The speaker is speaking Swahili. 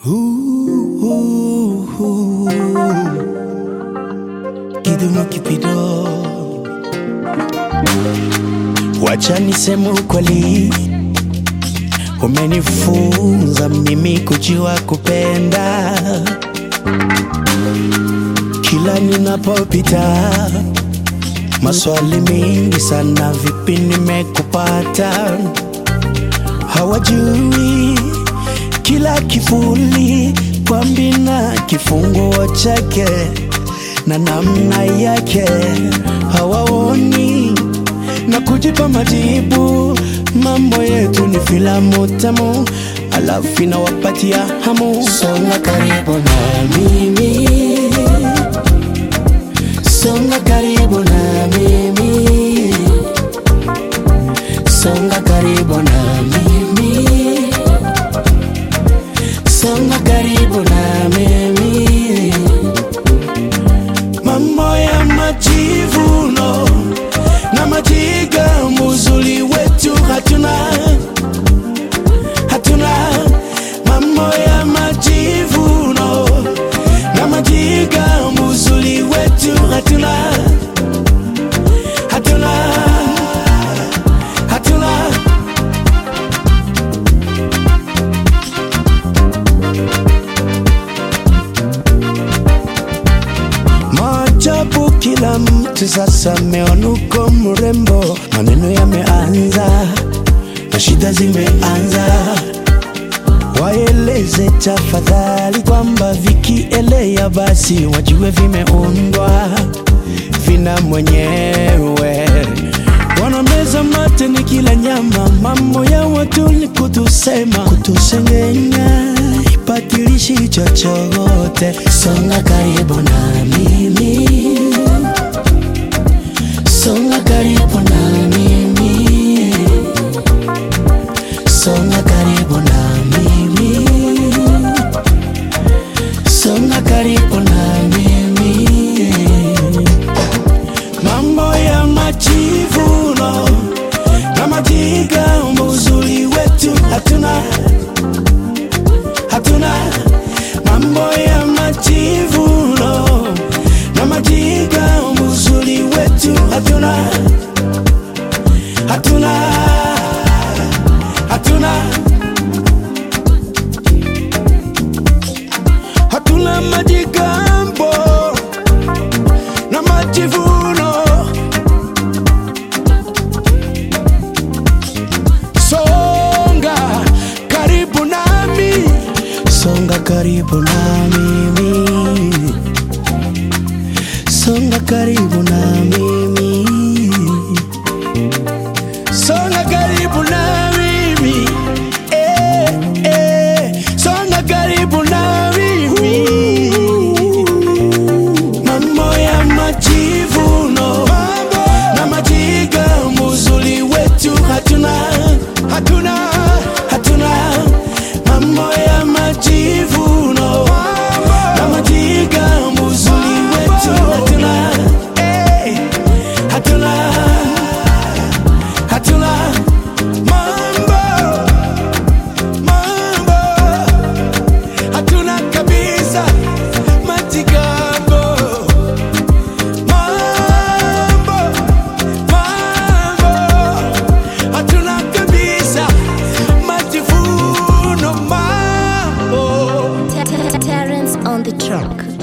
Kidumu kipido, wacha niseme ukweli, umenifunza mimi kujua kupenda. Kila ninapopita maswali mengi sana, vipi nimekupata? Hawajui kila kifuli kwa mbina kifunguo chake na namna yake, hawaoni na kujipa majibu. Mambo yetu ni filamu tamu, alafu inawapatia hamu. Songa karibu na mimi, songa karibu na mimi, songa karibu na mimi, songa karibu na mimi. Mambo ya majivuno na majigambo, uzuri wetu hatuna, hatuna. Mambo ya majivuno na majigambo, uzuri wetu hatuna, hatuna, hatuna. Maajabu, kila mtu sasa ameona uko mrembo, maneno yameanza na shida zimeanza. Waeleze tafadhali kwamba vikielea basi wajue vimeundwa vina mwenyewe. Wanameza mate ni kila nyama, mambo ya watu ni kutusema, kutusengenya, ipatilishi chochote. Songa karibu na mimi, songa karibu na mimi, songa karibu na mimi, songa karibu na mimi. Mambo ya majivuno na majigambo, uzuri wetu hatuna, hatuna. Mambo ya majivuno na majigambo, uzuri wetu hatuna, hatuna, hatuna, hatuna majigambo na majivuno. Songa karibu nami, songa karibu na mimi, songa karibu na mimi, songa karibu na mimi, eh, eh, songa karibu na mimi. Mambo ya majivuno na majigambo, uzuri wetu hatuna, hatuna, hatuna. Mambo ya majivuno na majigambo, uzuri wetu hatuna, eh, hatuna, hatuna. Mambo, mambo hatuna kabisa majigambo mambo mambo hatuna kabisa majivuno mambo Terrence on the track.